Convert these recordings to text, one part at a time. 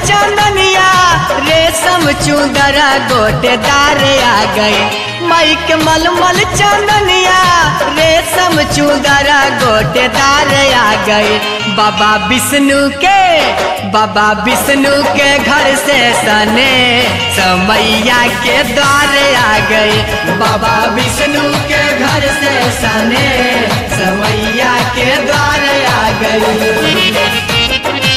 चंदनिया रेशम चूदरा गोटेदार आ गए माई के मलमल चंदनिया रेशम चूदरा गोटेदार आ गए बाबा विष्णु के बाबा विष्णु के घर से सने समैया के द्वार आ गए बाबा विष्णु के घर से सने समैया के द्वार आ गए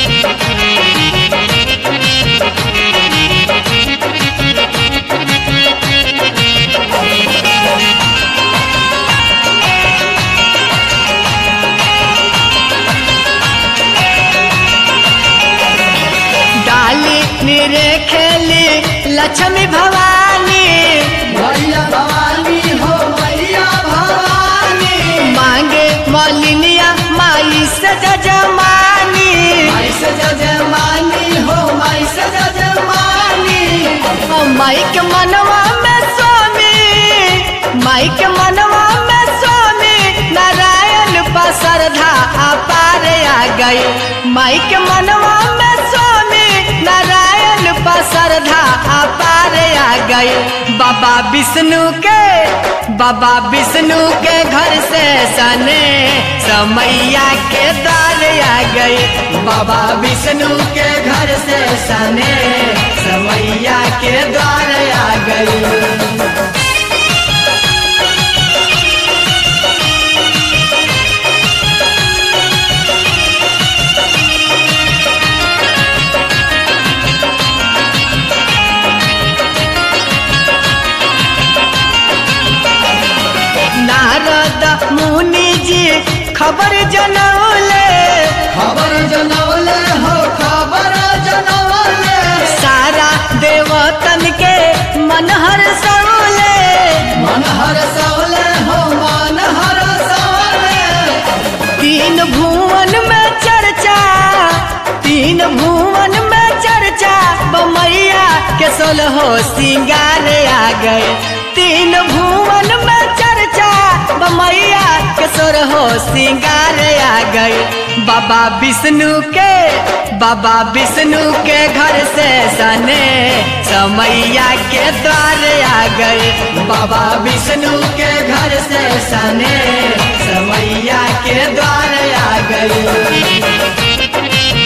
डाली निरे खेली लक्ष्मी भवानी मैया भवानी हो मैया भवानी मांगे मौलिनिया माई से जजमानी माई से जजमानी हो माई से जजमानी ओ माई के मनवा में स्वामी माई के मनवा में स्वामी नारायण पसरधा अपार आ गई माई के मनवा में स्वामी नारायण पसरधा अपार आ गई बाबा विष्णु के बाबा विष्णु के घर से सने समैया के द्वार आ गई बाबा विष्णु के घर से सने समैया के द्वार आ गई नारद मुनि जी खबर जनौले खबर जनौले हो खबर जनौले सारा देवतन के मन हर सौले मन हर सौले हो मन हर सौले तीन भुवन में चर्चा तीन भुवन में चर्चा बमैया के सोलहो सिंगार आ गए तीन भुवन में चर्चा बमैया के सोलहो सिंगार आ गए बाबा विष्णु के बाबा विष्णु के घर से सने समैया के द्वार आ गए बाबा विष्णु के घर से सने समैया के द्वार आ गए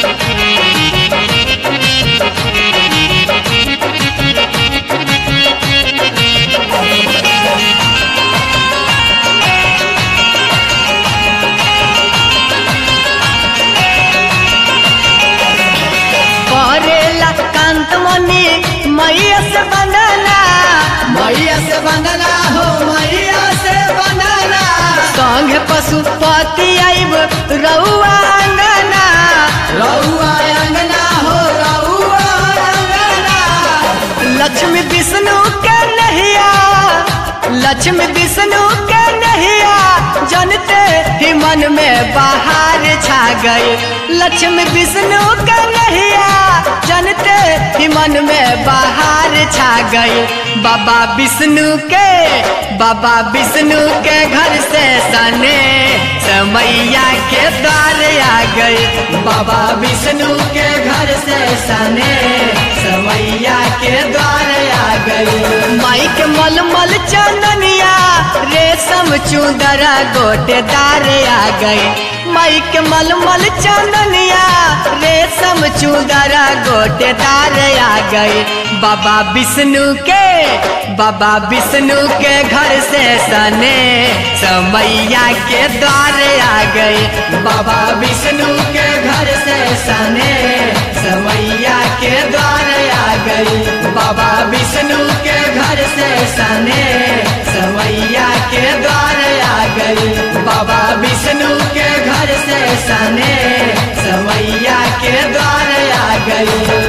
करेला कांत मनी मैया से बंदना मैया से बंदना हो मैया से बंदना संग पशुपति आइब रउआ अंगना रउआ अंगना हो रउआ अंगना लक्ष्मी विष्णु के नहिया लक्ष्मी विष्णु के नहिया जनते ही मन में बाहर छा गए लक्ष्मी विष्णु के नहिया जनते ही मन में बाहर छा गए बाबा विष्णु के बाबा विष्णु के घर से सने समैया के द्वार आ गए बाबा विष्णु के घर से सने समैया के द्वार आ गए माई के मलमल चंदनिया रेशम चूदरा गोटेदार आ गए माई के मलमल चंदनिया रेशम चूदरा गोटेदार आ गए बाबा विष्णु के बाबा विष्णु के घर से सने समैया के द्वार आ गए बाबा विष्णु के घर से सने समैया के द्वार आ गए बाबा विष्णु के घर से सने समैया के द्वार आ गए बाबा विष्णु के घर से सने समैया के द्वार आ गए